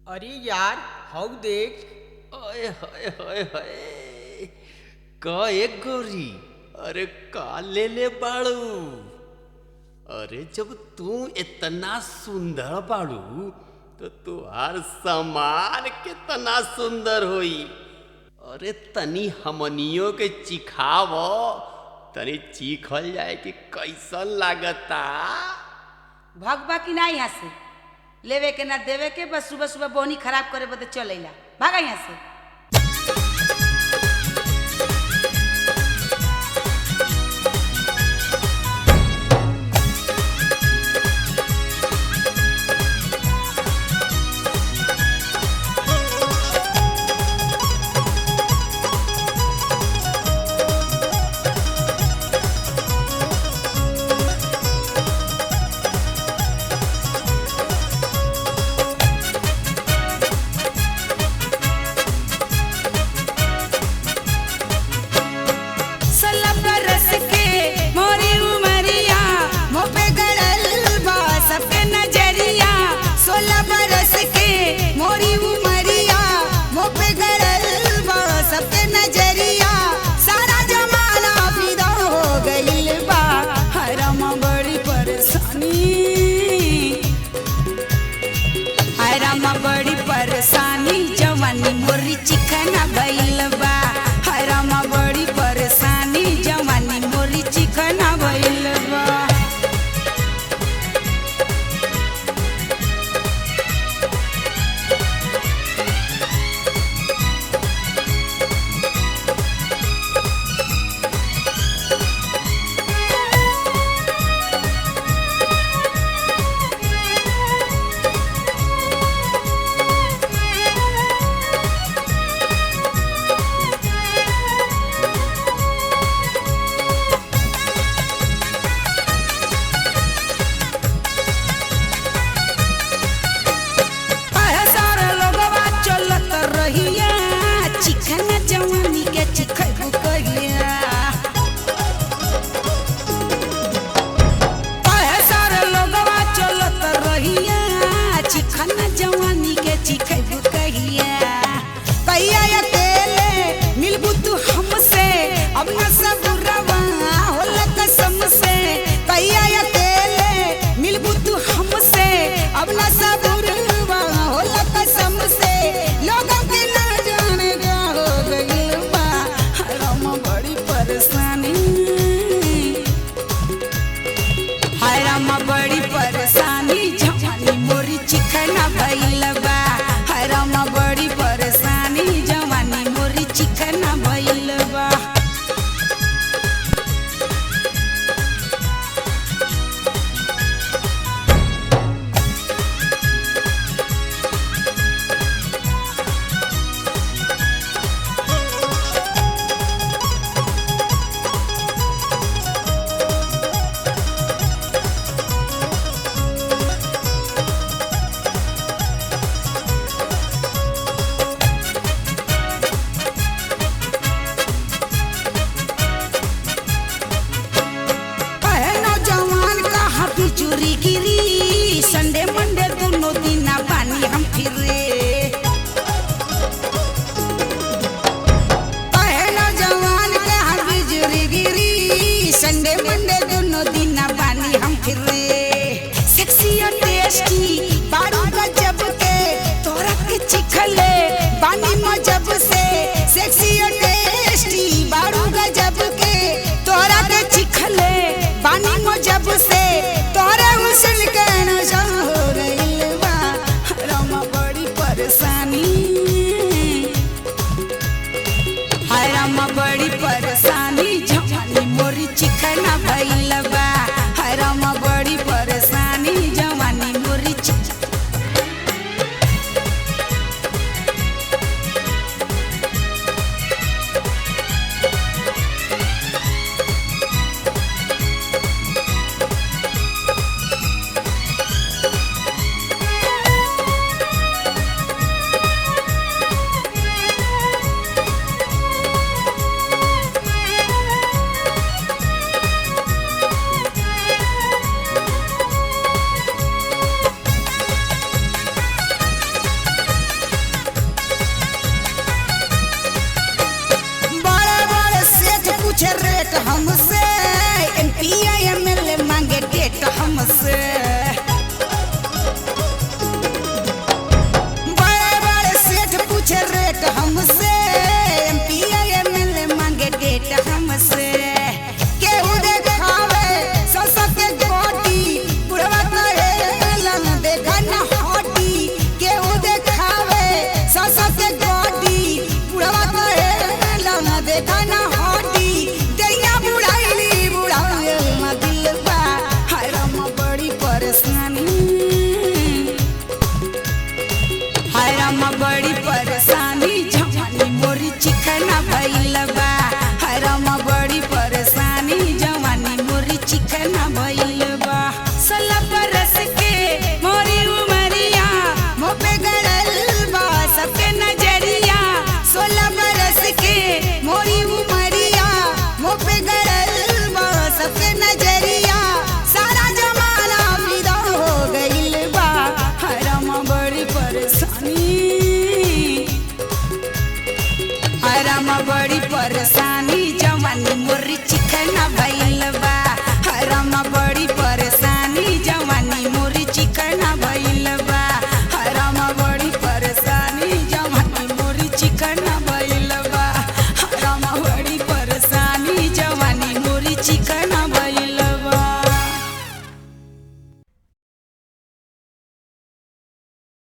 अरे यार हौ देख ओए होए होए होए का एक गोरी अरे का ले ले बाड़ू अरे जब तू इतना सुंदर बाड़ू तो तुहार सामान कितना सुंदर होई अरे तनी हमनियों के चिखाव तनी चीखल जाए कि कैसन लागता भगबा कि ना यहाँ से लेवे के ना देवे के बस सुबह सुबह बोहनी खराब करे बदे चल अइला भागा यहाँ से सोलह बरस के मोरी उमरिया मुँह पे गड़ल बा सबके नजरिया सोलह बरस के मोरी उमरिया मुँह पे गड़ल बा सबके नजरिया सारा जमाना फिदा हो गइल बा हरम बड़ी परेशानी हरम